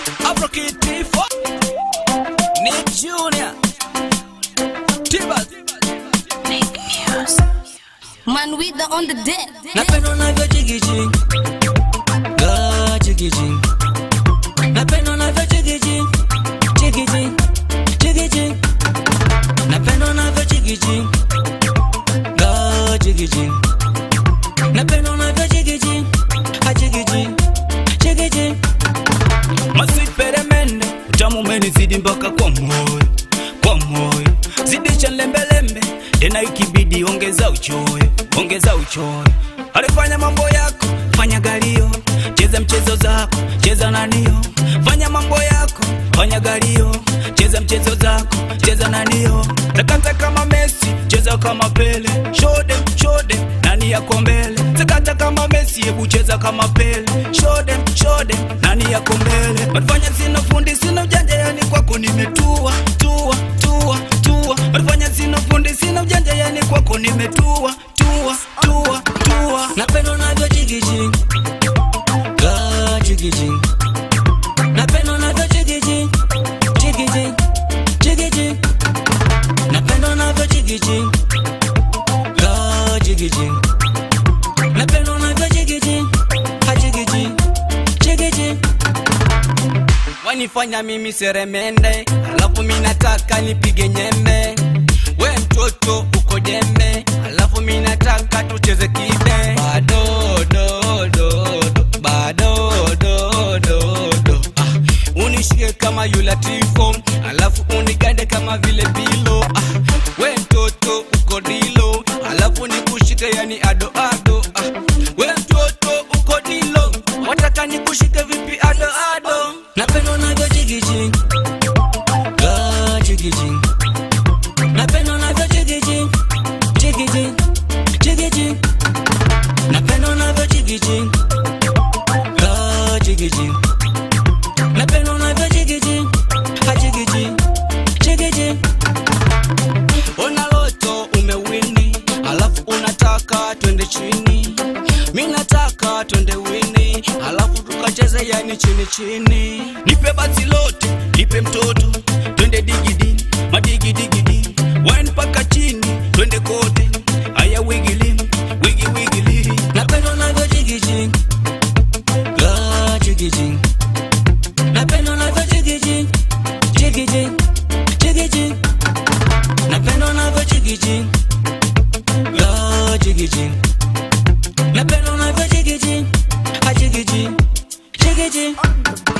Afro Kid Tifo Nick Junior Tibas Man with the on the deck. Napenda unavyo jigiji Ga jigiji Napenda unavyo jigiji Jigiji Jigiji Napenda unavyo jigiji Ga jigiji Napenda unavyo jigiji Ha jigiji Jigiji Masweet peremende Utamu umenizidi mpaka kwa moyo Kwa moyo Zidisha lembelembe Tena ikibidi ongeza uchoyo Ongeza uchoyo Alifanya mambo yako Fanya galio Cheza mchezo zako Cheza nanio Fanya mambo yako Fanya galio Cheza mchezo zako Cheza nanio Takata kama Messi Cheza kama Pele Shode shode Nani yako mbele Takata kama Messi Hebu cheza kama Pele Shode shode Nani yako mbele Walifanya sina fundi sina ujanja yani kwako nimetua tua tua tua Walifanya sina fundi sina ujanja yani kwako nimetua tua tua tua Napenda unavyo jigiji Ga jigiji Napenda unavyo jigiji jigiji jigiji Napenda unavyo jigiji Ga jigiji Napenda unavyo jigiji Ha jigiji jigiji wanifanya mimi seremende, alafu mi nataka nipige nyembe. We mtoto uko jembe, alafu mi nataka tucheze kibe. Bado do do do, bado do do do. Ah, unishike kama yula tifo, alafu unigande kama vile pilo. Ah, we mtoto uko dilo, alafu nikushike yani ado ado. Ah, we mtoto uko dilo, wataka nikushike vipi ado ado? Napenda unavyo jigiji Ga jigiji Napenda unavyo jigiji Jigiji Jigiji Napenda unavyo jigiji Ga jigiji Napenda unavyo jigiji Ha jigiji Jigiji Ona loto umewini Alafu unataka twende chini Mi nataka twende wini Alafu tukacheze yani chini chini Nipe basi lote, nipe mtoto Twende digidi, madigidigidi Wine paka chini, twende kote Aya wigili, wigi wigili Napenda unavyo jigiji Ga jigiji Napenda unavyo jigiji Jigiji, jigiji Napenda unavyo jigiji Ga jigiji Napenda unavyo jigiji Ha jigiji Jigiji